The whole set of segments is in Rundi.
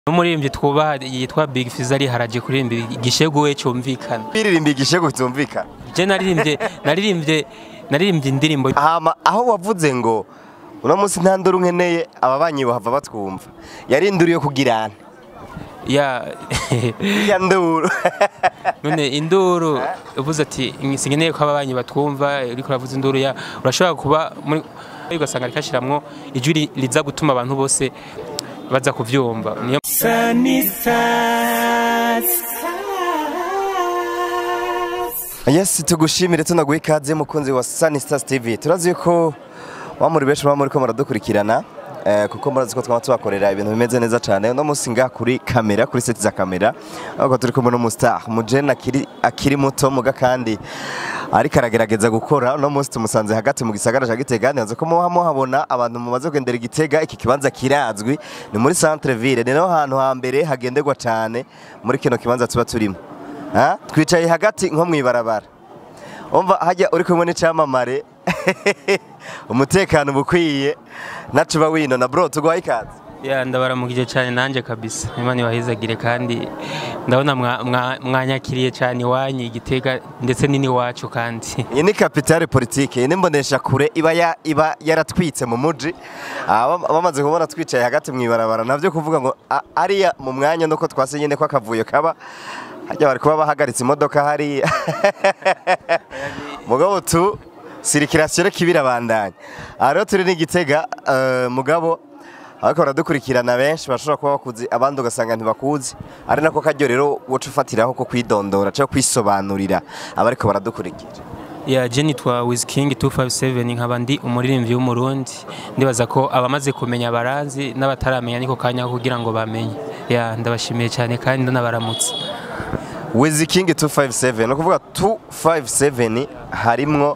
n'umuririmbyi twubaha yitwa Big Fizzo ari haraje kuririmba igishegu we cyumvikana biririmba igishego kitumvikana je naririmbye naririmbye naririmbye indirimbo hama aho wavuze ngo uno munsi nta nduru nkeneye ababanyi bahava batwumva yari induru yo kugirana ya ya nduru none induru uvuze ati sinkeneye ko ababanyi batwumva uriko uravuza induru ya urashobora kuba muri ugasanga rikashiramwo ijwi ri- riza gutuma abantu bose baza kuvyumva niyo yes tugushimire tunaguha ikaze mukunzi wa Sunny Stars TV turazi yuko wamuri benshi baba muriko muradukurikirana eh, kuko murazi ko twaba tubakorera ibintu bimeze neza cyane uno munsi ngaha kuri kamera kuri seti za kamera ahubwo turi kumwe n'umustar mujene akiri, akiri muto muga kandi ariko aragerageza gukora uno munsi tumusanze hagati mu gisagara ca Gitega ntibaze ko muba muhabona abantu mumaze kugendera Igitega iki kibanza kirazwi ni muri centre ville ni naho hantu hambere hagenderwa cyane muri kino kibanza tuba turimo Ha? twicaye hagati nko mwibarabara umva hajya uri kumwe n'icyamamare umutekano uba ukwiye nacu uba winona bro tuguhaye ikaze ya ndabaramukije cyane nanje kabisa imana ibahizagire kandi ndabona mwa- mwa- mwanyakiriye cyane iwanyu igitega ndetse nini wacu kandi iyi ni kapitale politike iyi ni imbonesha kure iba ya- iba yaratwitse mu muji Ah, bam- bamaze kubona twicaye hagati mwibarabara navyo kuvuga ngo a- ariya mu mwanya nuko twase nyine ko akavuyo kaba hajya bari kuba bahagaritse imodoka hariya mugabo tu sirikirasiyo reka ibirabandanya aha rero turi n'igitega eh, mugabo ariko baradukurikirana benshi bashobora kuba bakuzi abandi ugasanga ntibakuzi ari nako karyo rero woca ufatiraho ko kwidondora cyangwa kwisobanurira abariko baradukurikira ya je nitwa Wizking 257 nkaba ndi umuririmbyi w'umurundi ndibaza ko abamaze kumenya baranzi n'abataramenya niko kanya ko kugira ngo bamenye ya ndabashimiye cyane kandi ndanabaramutse Wiz King 257 no kuvuga 257 harimwo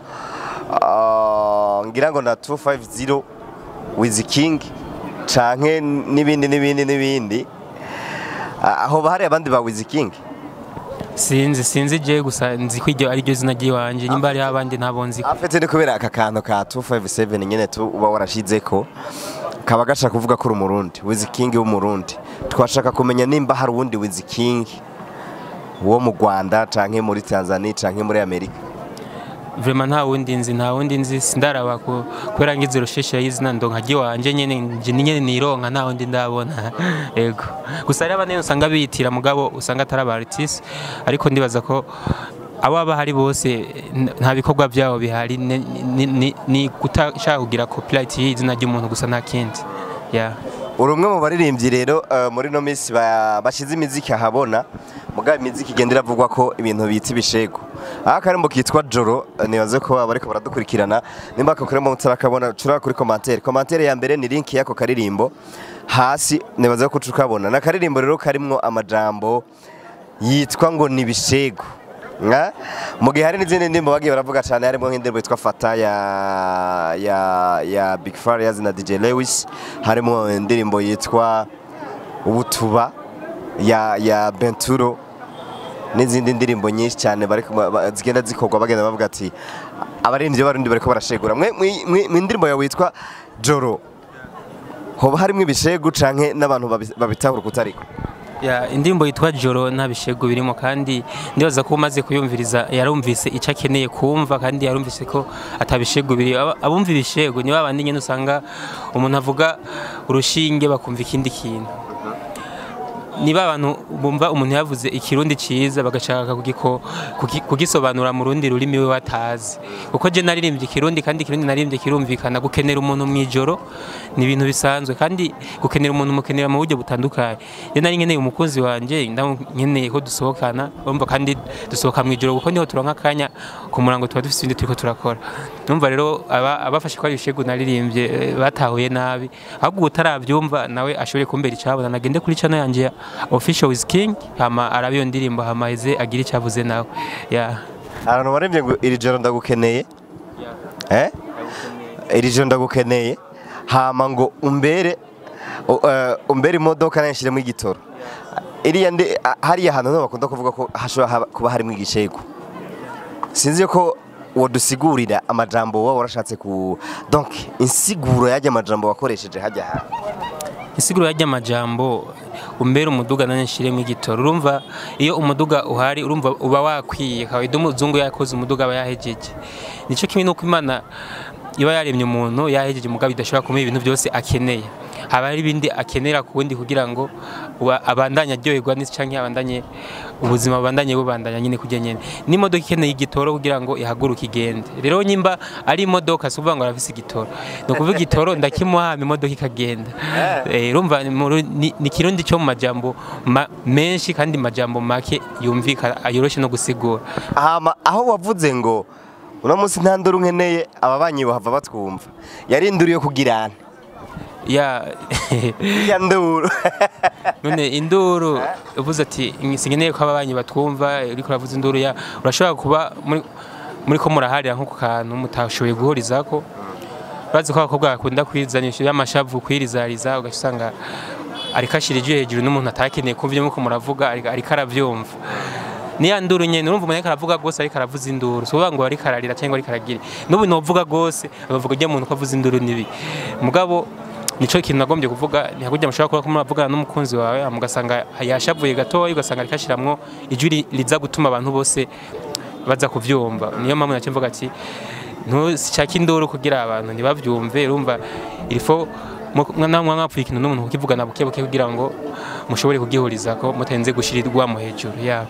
ah, ngira ngo na 250 Wiz King canke n'ibindi n'ibindi n'ibindi Ah, aho bahari abandi ba Wiz King sinzi sinzi je gusa nzi ko iryo ari ryo zina ry'iwanje nyimba hariho abandi ntabo nzi afite ni kubera aka kantu ka 257 nyene tu uba warashizeko kaba gashaka kuvuga ko uri umurundi Wiz King w'umurundi twashaka kumenya nimba hari uwundi Wiz King wo mu Rwanda canke muri Tanzania canke muri Amerika vraiment nta wundi nzi nta wundi nzi sindaraba ku kubera ngize rusheshe y'izina ndonka ry'iwanje nyene nje ni nyene nironka nta wundi ndabona yego gusa hariho abandi usanga biyitira mugabo usanga atari aba artiste ariko ndibaza ko abo baba hari bose n- nta bikorwa byabo bihari ni- ni- ni- ni kutashaka kugira copyright y'izina ry'umuntu gusa nta kindi yeah. uri umwe mu baririmbyi rero eh, muri no minsi ba- bashize imiziki ahabona mugabo imiziki igenda iravugwa ko ibintu bita ibishego aha akarimbo kitwa joro eh, nibaze ko abariko baradukurikirana nimba ako karimbo mutarakabona cura kuri komantere komantere ya mbere ni link y'ako karirimbo hasi nibaze ko ucukabona na karirimbo rero karimwo amajambo yitwa ngo ni ibishego Nga? mu gihe hari n'izindi ndirimbo bagiye baravuga cyane harimo nk'indirimbo yitwa fata ya ya ya Big Farious na DJ Lewis harimo indirimbo yitwa ubutuba ya ya Benturo n'izindi ndirimbo nyinshi cyane bari kuma- ba- zigenda zikorwa bagenda bavuga ati abaririmbyi b'abarundi bariko barashegura mwe mwi- mwi- mu ndirimbo yawe yitwa Joro hoba harimo ibishegu canke n'abantu babi- babitahura kutariko Ya, indirimbo yitwa Joro nta bishego birimo kandi ndibaza ko umaze kuyumviriza yarumvise icyo akeneye kumva kandi yarumvise ko atabishego biri Aba- abumva ibishego ni babandi nyine usanga umuntu avuga urushinge bakumva ikindi kintu niba abantu bumva umuntu yavuze ikirundi cyiza bagashaka kugiko- kugi- kugisobanura mu rundi rurimi we batazi kuko je naririmbye ikirundi kandi ikirundi naririmbye kirumvikana gukenera umuntu mu ijoro ni ibintu bisanzwe kandi gukenera umuntu mukenera mu buryo butandukanye je nari nkeneye umukunzi wanje nkeneye ko dusohokana urumva kandi dusohoka mu ijoro kuko niho turonka akanya ku murango tuba dufite ibindi turiko turakora numva rero aba- abafashe ko ari ibishegu naririmbye eh, batahuye nabi ahubwo utarabyumva nawe ashobore kumbera icabona nagende kuri channel yanje ya official with king hama arabe iyo ndirimbo hama ize agire icyavuze nawe yeah. abantu baremye ngo iri joro ndagukeneye eh iri joro ndagukeneye hama ngo umbere u- eh, umbere imodoka nayishiremo igitoro iriya ndi a- hariya hantu niho bakunda kuvuga ko hashobora haba- kuba harimo igishego sinzi ko wodusigurira amajambo wowe warashatse ku donc insiguro y'ajya amajambo wakoresheje hajya hantu insiguro y'ajya amajambo umbere umuduga nane nshiremo igitoro urumva iyo umuduga uhari urumva uba wakwiye kawaida umuzungu yakoze umuduga aba yahejeje nico kimwe nuko imana iba yaremye umuntu yahejeje mugabo idashobora kumuha ibintu byose akeneye haba hari ibindi akenera ku wundi kugira ngo uba- abandanye aryoherwa n'isi canke abandanye ubuzima bubandanye bubandanya nyine kujya nyene n'imodoka ikeneye igitoro kugira ngo ihaguruke igende rero nyimba ari imodoka si ukuvuga ngo arafise igitoro ni ukuvuga igitoro ndakimuhama imodoka ikagenda Eh, urumva ni mu ru- ni ni ikirundi cyo mu majambo ma- menshi kandi majambo make yumvikana yoroshe no gusigura hama aho wavuze ngo uno munsi nta nduru nkeneye ababanyi bahava batwumva yarinduriye kugirana ya ya nduru none induru uvuze ati sinkeneye ko ababanyi batwumva uriko uravuza induru ya urashobora kuba muri muri ko muraharira nko ku kantu mutashoboye guhurizako bazi ko abakobwa bakunda kwizanisha y'amashavu kwirizariza ugasanga ariko ashira ijwi hejuru n'umuntu atakeneye kumva ibyo muko muravuga ariko ariko aravyumva niya nduru nyene urumva umuntu ariko aravuga gose ariko aravuza induru so ngo ariko ararira cyangwa ariko aragira n'ubu novuga gose bavuga ujya muntu ko avuza induru nibi mugabo nico kintu nagombye kuvuga ni hakujya mushobora kuba kumwe muvugana n'umukunzi wawe hama ugasanga yashavuye gatoya ugasanga ariko ashiramwo ijwi ri- riza gutuma abantu bose baza kuvyumva niyo mpamvu nacyo mvuga ati ntushake induru kugira abantu ntibavyumve urumva ilifo namwe mwapfuye ikintu n'umuntu kukivugana buke buke kugira ngo mushobore kugihurizako mutenze gushirirwamo hejuru yabo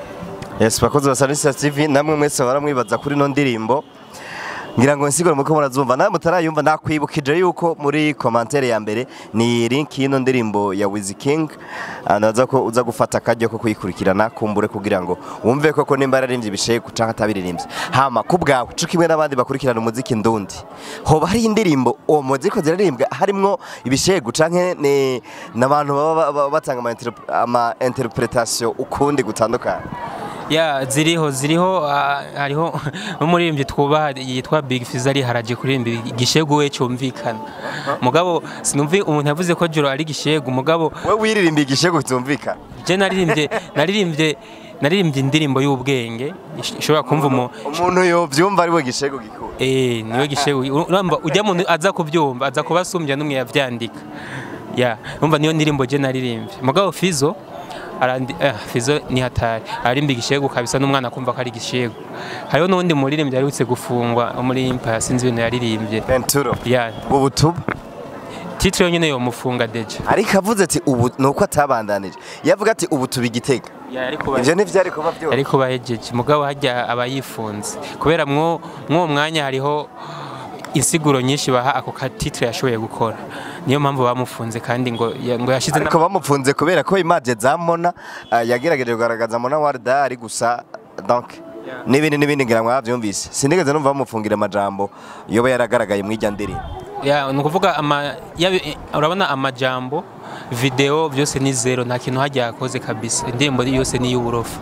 yes bakozi ba Sanisa TV namwe mwese baramwibaza kuri no ndirimbo ngira ngo nsigure muko murazumva nawe mutarayumva nakwibukije yuko muri commentaire ya mbere ni link y'ino ndirimbo ya Wiz King anaza ko uza gufata akajya ko kuyikurikirana kumbure kugira ngo wumve koko nimba yararimbye ibishego canke atabiririmbye hama ku bwawe cyo kimwe n'abandi bakurikirana umuziki ndundi hoba hari indirimbo uwo muziki zirarimbwa harimwo ibishego canke ni n'abantu baba baba batanga ama interp- ama interpretation ukundi gutandukanye ya ziriho ziriho ah, hariho umuririmbyi twubaha yitwa Big Fizz ari haraje kuririmba igishegu we cyumvikana mugabo sinumvi umuntu yavuze ko Joro ari igishegu mugabo we wiririmba igishego kitumvikana je naririmbye naririmbye naririmbye indirimbo y'ubwenge ish- ishobora kumva umu umuntu yovyumva ari we gishego gikuru eh niwe gishegu uramba ujya muntu aza kubyumva aza kubasumbya n'umwe yavyandika ya umva niyo ndirimbo je naririmbye mugabo Fizo arandi eh, Fizo ni hatari arimba igishegu kabisa n'umwana kumva ko ari igishegu hariho n'undi muririmbyi yarutse gufungwa wo muri Empire sinzi ibintu yaririmbye Venturo ya ubwo butuba titre yonyine yo mufunga deje ariko avuze ati ubu nuko atabandanije yavuga ati ubu tuba igitega ya ariko ivyo ntivyari kuba vyose ariko bahejeje mugabo hajya aba yifunze kubera mwo mwo mwanya hariho insiguro nyinshi baha ako ka titre yashoboye gukora niyo mpamvu bamufunze kandi ngo ya- ngo yashize ariko bamupfunze kubera ko imaje za Mona ah, yagerageje kugaragaza Mona Warda ari gusa donc n'ibindi n'ibindi ngira ngo mwavyumvise sinigeze numva bamufungira amajambo yoba yaragaragaye mu ijya ndirimbo ya ni ukuvuga ama yabi- urabona amajambo video byose ni zero nta kintu hajya yakoze kabisa indirimbo yose ni iy'uburofa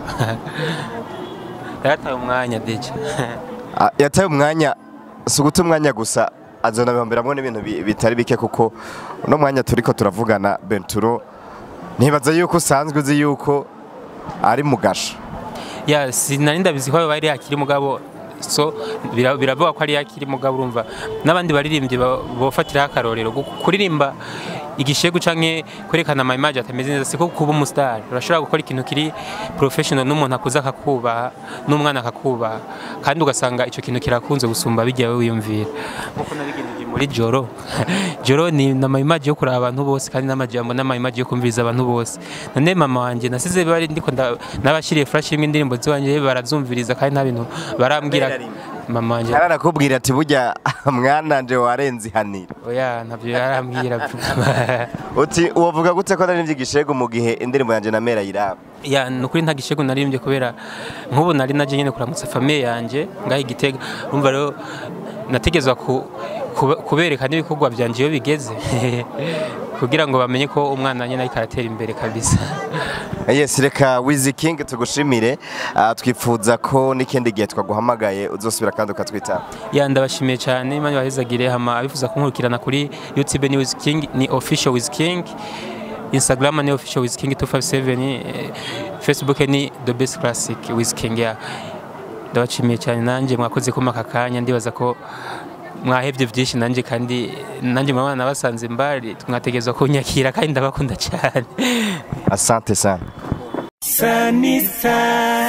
yarataye umwanya deje Ah, yataye umwanya si uguta umwanya gusa azonabihomberamwo n'ibintu bi- bitari bike kuko uno mwanya turiko turavugana Benturo ntibaza yuko usanzwe uzi yuko ari mu gasho ya sinari ndabizi ko bari yakiri mugabo so bira- biravuga ko ari yakiri mugabo urumva n'abandi baririmbyi ba- bofatiraho akarorero Gu- kuririmba igishegu canke kwerekana ama image atameze neza siko kuba umustar urashobora gukora ikintu kiri professional n'umuntu akuza akakubaha n'umwana akakubaha kandi ugasanga ico kintu kirakunze gusumba bijya we wiyumvira nkuko nabigendeje muri joro joro ni nama image yo kuraba abantu bose kandi n'amajambo n'ama image yo kumviriza abantu bose none mama wanje nasize bari ndiko nda- nabashiriye flash imwe indirimbo ziwanje barazumviriza kandi nta bintu barambwira mama wanje yaranakubwira ati burya mwananje warenze ihaniro oya ntabyo yarambwira uti uwavuga gute ko nari igishego mu gihe indirimbo yanjye na mera yiraba ya nukuri nta gishego naririmbye kubera nk'ubu nari naje nyine kuramutsa famiye yanjye ngaho igitega urumva rero nategezwa ku, kube- kubereka n'ibikorwa byanje iyo bigeze kugira ngo bamenye ko umwana nyine ariko aratera imbere kabisa yes reka wizi king tugushimire Ah, twifuza ko n'ikindi gihe twaguhamagaye uzosubira kandi ukatwitaba ya ndabashimiye cyane imana ibahezagire hama abifuza kunkurikirana kuri youtube ni Wiz King ni official Wiz King instagram ni official Wiz King 257 eh, facebook ni the best classic Wiz King ya ndabashimiye cyane nanjye mwakoze kuma aka kanya ndibaza ko mwahebye byinshi nanjye kandi nanjye mabana nabasanze mbari mwategerezwa kunyakira kandi ndabakunda cyane asante sana Sunny side.